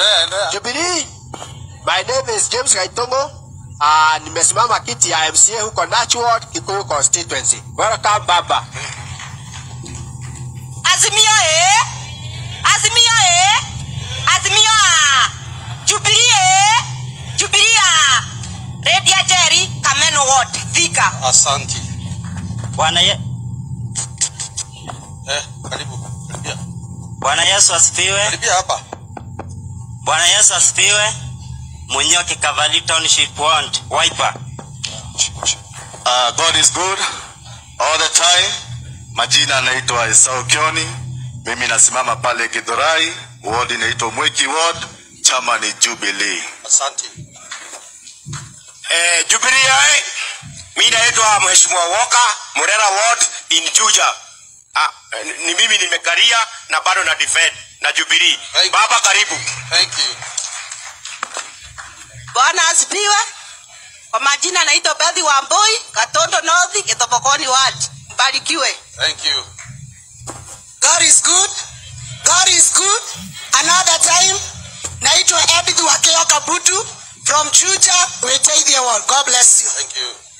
Endelea, endelea. Jubilee. My name is James Gaitongo. Uh, nimesimama kiti ya MCA huko Natural Kikuyu constituency. Welcome baba. Azimio eh? Azimio eh? Azimio ah. Jubilee eh? Jubilee ah. Redia Jerry Kameno Ward Thika. Asanti. Bwana ye, Eh, karibu. Karibia. Bwana Yesu asifiwe. Karibia hapa. Bwana Yesu asifiwe. Munyoki Kavali Township Ward, Wiper. Uh, God is good all the time. Majina anaitwa Esau Kioni. Mimi nasimama pale Githurai, ward inaitwa Mweki ward, chama ni Jubilee. Asante. Eh, Jubilee eh? Mimi naitwa Mheshimiwa Walker, Murera ward in Juja. Ah, eh, ni mimi nimekaria na bado na defend na Jubilee. Thank- Baba karibu. Thank you. Bwana asifiwe. Kwa majina naitwa Bethy Wambui, Katondo North, Kitopokoni Ward. Mbarikiwe. Thank you. God is good. God is good. Another time. Naitwa Edith Wakeo Kabutu from Chuja, Wetaidia Ward. God bless you. Thank you.